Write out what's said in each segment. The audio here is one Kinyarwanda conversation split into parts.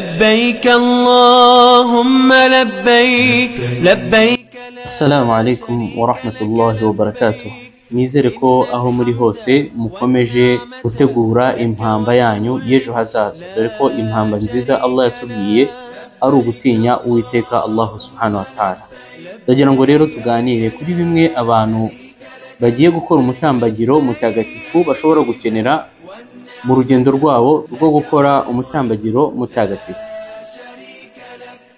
لبيك اللهم لبيك لبيك Assalamu alaikum wa rahmatullahi wa barakatuh nizere ko aho muri hose mukomeje gutegura impamba yanyu y'ejo hazaza dore ko impamba nziza Allah yatubwiye ari ugutinya uwiteka Allah subhanahu wa ta'ala ndagira ngo rero tuganire kuri bimwe abantu bagiye gukora umutambagiro mutagatifu bashobora gukenera mu rugendo rwabo rwo gukora umutambagiro mutagatifu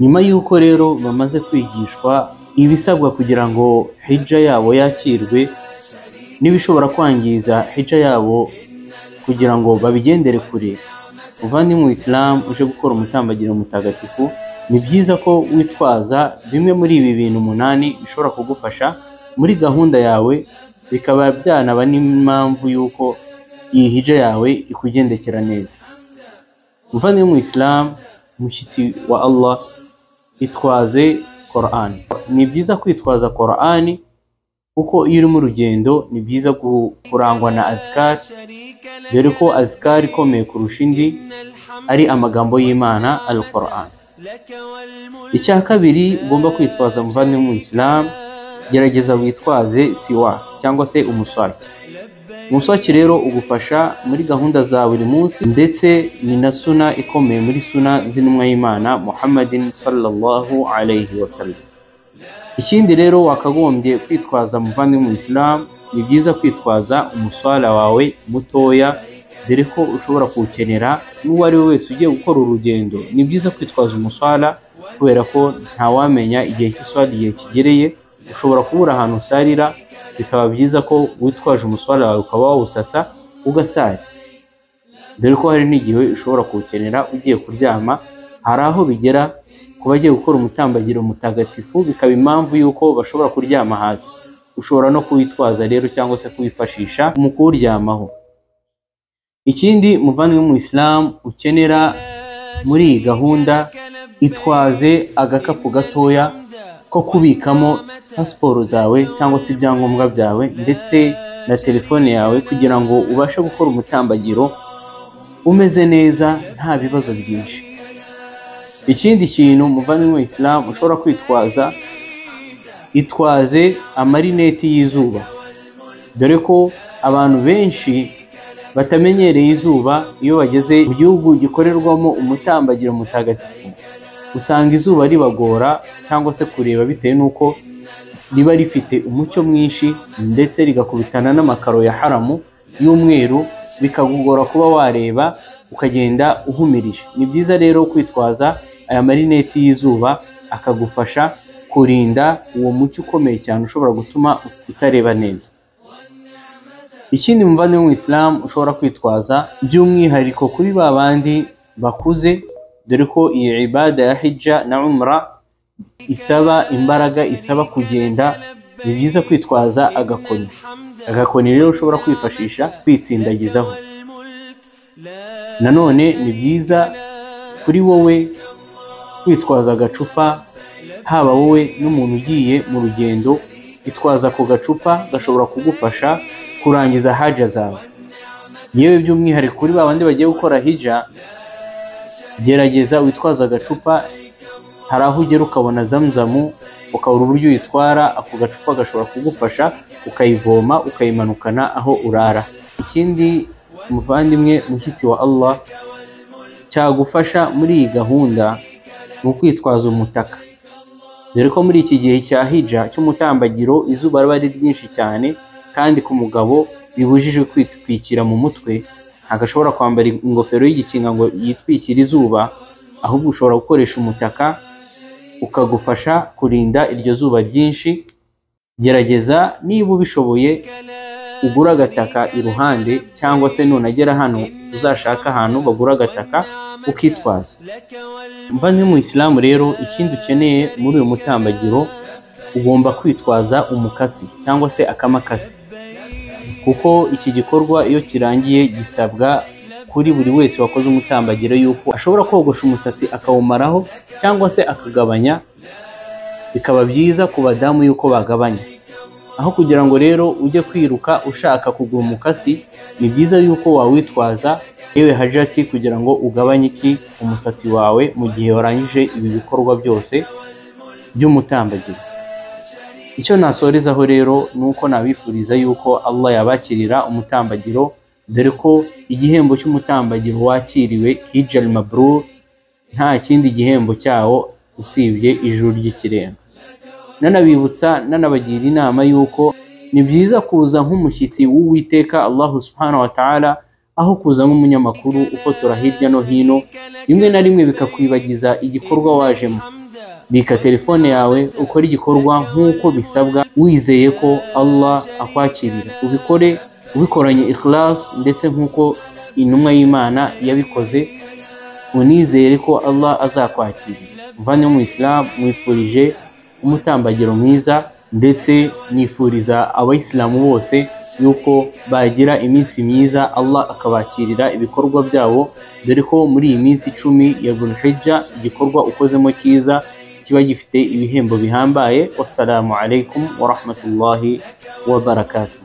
nyuma y'uko rero bamaze kwigishwa ibisabwa kugira ngo hija yabo yakirwe n'ibishobora kwangiza hija yabo kugira ngo babigendere kure mu isilamu uje gukora umutambagiro mutagatifu ni byiza ko witwaza bimwe muri ibi bintu umunani bishobora kugufasha muri gahunda yawe bikaba byanaba n'impamvu y'uko iyi hija yawe ikugendekera neza mu isilamu umushyitsi wa Allah itwaze Quran ni byiza kwitwaza Quran kuko iyo uri mu rugendo ni byiza ku- kurangwa na azkar dore ko azkar ikomeye kurusha indi ari amagambo y'Imana al Quran icya kabiri ugomba kwitwaza muvandimwe mu Islam gerageza witwaze siwak cyangwa se umuswaki umuswaki rero ugufasha muri gahunda za buri munsi ndetse ni na suna ikomeye muri suna z'intumwa y'imana muhammadin sallallahu alayhi wa sallam ikindi rero wakagombye kwitwaza muvandimwe mu isilamu ni byiza kwitwaza umuswara wawe mutoya dore ko ushobora kuwukenera n'uwo ari we wese ugiye gukora urugendo ni byiza kwitwaza umuswara kubera ko ntawamenya igihe cy'iswara igihe kigereye ushobora kubura ahantu usarira bikaba byiza ko witwaje umuswara wawe ukaba wawusasa ugasara dore ko hari n'igihe ushobora kuwukenera ugiye kuryama hari aho bigera ku bagiye gukora umutambagiro mutagatifu bikaba impamvu y'uko bashobora kuryama hasi ushobora no kuwitwaza rero cyangwa se kuwifashisha mu kuwuryamaho ikindi muvandimwe mu isilamu ukenera muri iyi gahunda itwaze agakapu gatoya ko kubikamo pasiporo zawe cyangwa se ibyangombwa byawe ndetse na telefone yawe kugira ngo ubashe gukora umutambagiro umeze neza nta bibazo byinshi ikindi kintu umuvandimwe wa isilamu ushobora kwitwaza itwaze amarineti y'izuba dore ko abantu benshi batamenyereye izuba iyo bageze mu gihugu gikorerwamo umutambagiro mutagatifu usanga izuba ribagora cyangwa se kureba bitewe n'uko riba rifite umucyo mwinshi ndetse rigakubitana n'amakaro ya haramu y'umweru bikagugora kuba wareba ukagenda uhumirije ni byiza rero kwitwaza aya marineti y'izuba akagufasha kurinda uwo mucyo ukomeye cyane ushobora gutuma utareba neza ikindi muvandimwe mu isilamu ushobora kwitwaza by'umwihariko kuri ba bandi bakuze dore ko iyi ibada ya hijja na umra isaba imbaraga isaba kugenda ni byiza kwitwaza agakoni agakoni rero ushobora kwifashisha kwitsindagizaho nanone ni byiza kuri wowe kwitwaza agacupa haba wowe n'umuntu ugiye mu rugendo itwaza ako gacupa gashobora kugufasha kurangiza haja zawe yewe by'umwihariko kuri ba bandi bagiye gukora hija gerageza witwaze agacupa hari aho ugera ukabona zamzamu ukabura uburyo uyitwara ako gacupa gashobora kugufasha ukayivoma ukayimanukana aho urara ikindi muvandimwe mushyitsi wa Allah cyagufasha muri iyi gahunda ni ukwitwaza umutaka dore ko muri iki gihe cya hija cy'umutambagiro izuba riba ari ryinshi cyane kandi ku mugabo bibujijwe kwitwikira mu mutwe ntagashobora kwambara ingofero y'igikinga ngo yitwikire izuba ahubwo ushobora gukoresha umutaka ukagufasha kurinda iryo zuba ryinshi gerageza niba ubishoboye ugura agataka iruhande cyangwa se nunagera hano uzashaka ahantu bagura agataka ukitwaza mvanye mu isilamu rero ikindi ukeneye muri uyu mutambagiro ugomba kwitwaza umukasi cyangwa se akamakasi kuko iki gikorwa iyo kirangiye gisabwa kuri buri wese wakoze umutambagiro yuko ashobora kogosha umusatsi akawumaraho cyangwa se akagabanya bikaba byiza ku badamu yuko bagabanya aho kugira ngo rero ujye kwiruka ushaka kugura umukasi ni byiza yuko wawitwaza yewe hajati kugira ngo ugabanye iki umusatsi wawe mu gihe warangije ibi bikorwa byose by'umutambagiro icyo nasorezaho rero ni uko nabifuriza yuko Allah yabakirira umutambagiro dore ko igihembo cy'umutambagiro wakiriwe hijal mabrur nta kindi gihembo cyawo usibye ijuru ry'ikirenga nanabibutsa nanabagira inama yuko ni byiza kuza nk'umushyitsi w'uwiteka Allah subhanahu wa ta'ala aho kuza nk'umunyamakuru ufotora hirya no hino rimwe na rimwe bikakwibagiza igikorwa wajemo bika telefone yawe ukore igikorwa nk'uko bisabwa wizeye ko Allah akwakirira ubikore ubikoranye ikhlas ndetse nk'uko intumwa y'Imana yabikoze unizere ko Allah azakwakirira mvane mu Islam mwifurije umutambagiro mwiza ndetse nifuriza abayisilamu bose yuko bagira iminsi myiza Allah akabakirira ibikorwa byabo dore ko muri iyi minsi icumi ya Dhulhijja igikorwa ukozemo cyiza kiba gifite ibihembo bihambaye wassalamu alaikum wa rahmatullahi wa barakatuh